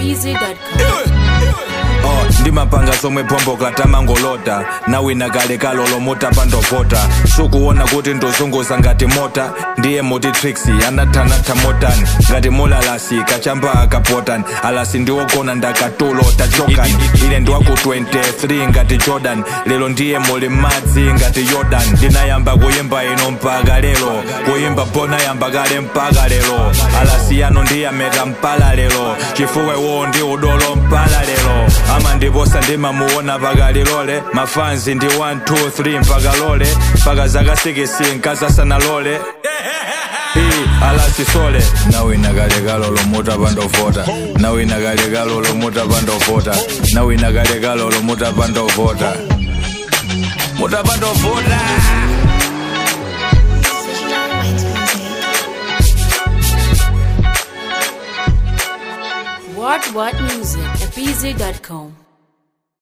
apz.com. Oh, ndimapanga zomwe phomboka tamangolota nawina kale kalolo mota pandovota sukuona kuti ndozunguza ngati mota ndiye moti trixi anathanatha motani ngati molalasi kachamba akapotani alasi ndiwogona ndakatulo tachokani ine ndiwaku 23 ngati jordan lero ndiye muli madzi ngati jordan ndinayamba kuyimba ino mpaka lero kuyimba bona yamba kale mpaka lero alasi yano ndiyameta mpala lero chifukwa iwo ndi udolo mpala lero ama ndiposa ndimamuona pakalilole mafanzi ndi 1 2 3 mpaka lole mpaka zaka 6 nkazasana lole Ii, alasi sole nawina kale kalolo muta pandovota nawina kale kalolo muta pandovota nawina kale kalolo muta pandovota muta pandovota What What Music apz.com.